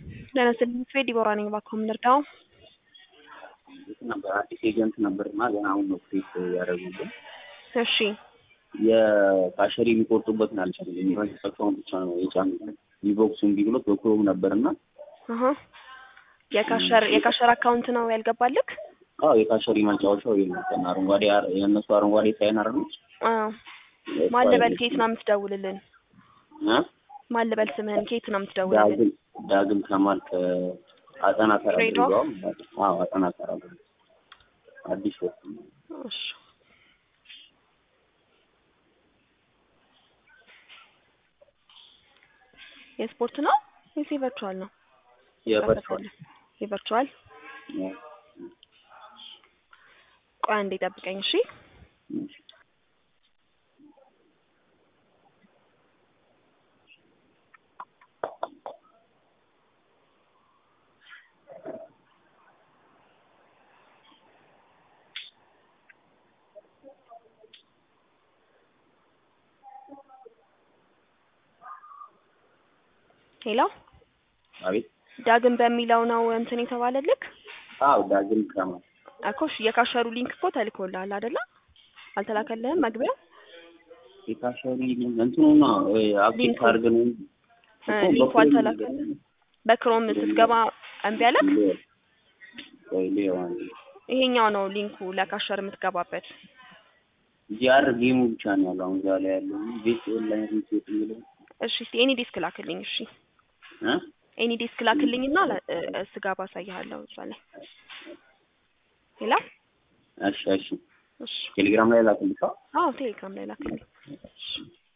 ጤና ይስጥልኝ ፍሬ ዲቦራ ነኝ። እባክዎ ምን ልርዳው? ነበር አዲስ ኤጀንት ነበርና ገና አሁን ነው ክሬት ያደረጉልን። እሺ የካሸሪ የሚቆርጡበትን አልቻለም። የሚፈሰውን ብቻ ነው የጫኑት። ሊቦክሱ እምቢ ብሎት በክሮም ነበርና አሀ የካሸር የካሸር አካውንት ነው ያልገባልክ? አዎ የካሸሪ ማጫወቻው ይሄ ነው። ከና አረንጓዴ አር- የእነሱ አረንጓዴ ሳይን አረነች አዎ ማን ልበል? ከየት ነው የምትደውልልን? እ ማን ልበል ስምህን? ከየት ነው የምትደውልልን? ዳግም ዳግም ከማል ከአጠና ተራ ድሬዳዋ? ድሬዳዋ። አዎ አጠና ተራ አዲስ ወጥ እሺ የስፖርት ነው ወይስ የቨርቹዋል ነው? የቨርቹዋል የቨርቹዋል ቆይ አንዴ ጠብቀኝ እሺ። ሄሎ አቤት ዳግም በሚለው ነው እንትን የተባለልክ አዎ ዳግም ከማል እኮ እሺ የካሸሩ ሊንክ እኮ ተልኮልሃል አይደለ? አልተላከልህም መግቢያ የካሸሪ እንትኑና አፕዴት ሊንኩ። አድርገን እ ሊንኩ አልተላከልህም። በክሮም ስትገባ እምቢ አለክ? ይሄኛው ነው ሊንኩ ለካሸር የምትገባበት። ጂአር ጌሙ ብቻ ነው ያለው አሁን እዛ ላይ ያለው ቤት ኦንላይን ሪሴት የሚለው እሺ እስቲ ኤኒ ዲስክ ላክልኝ። እሺ እ ኤኒ ዲስክ ላክልኝና ለ- እ- እ- ስገባ አሳይሃለሁ እዛ ላይ ሌላ እሺ እሺ እሺ ቴሌግራም ላይ ላክልሻ አዎ ቴሌግራም ላይ ላክልኝ። እሺ